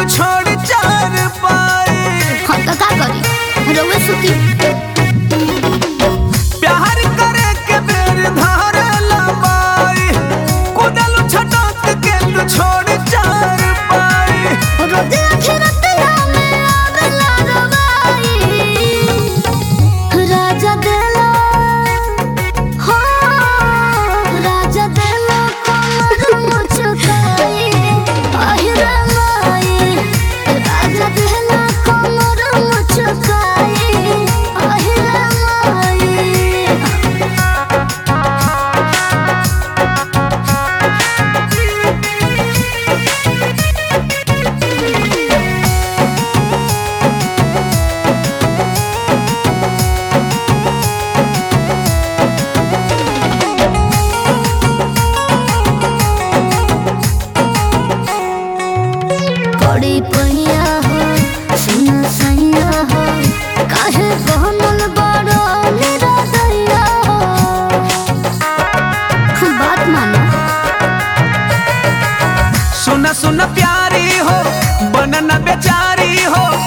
छोड़ चार पाए हम तो का करी रउए सुती प्यार करे के बेर धार लबाई कुदल छटक के तू छोड़ चार पाए रोज अखरतिया में आवेला रवाई राजा देला हो राजा देला कमर मुचकाई আহিरा माई राजा देला कमर मुचकाई আহিरा माई बड़ी पहिया हो सुन सैया हो काहे बनल बड़ो मेरा दैया हो बात मानो सुन सुन प्यारी हो बनन बेचारी हो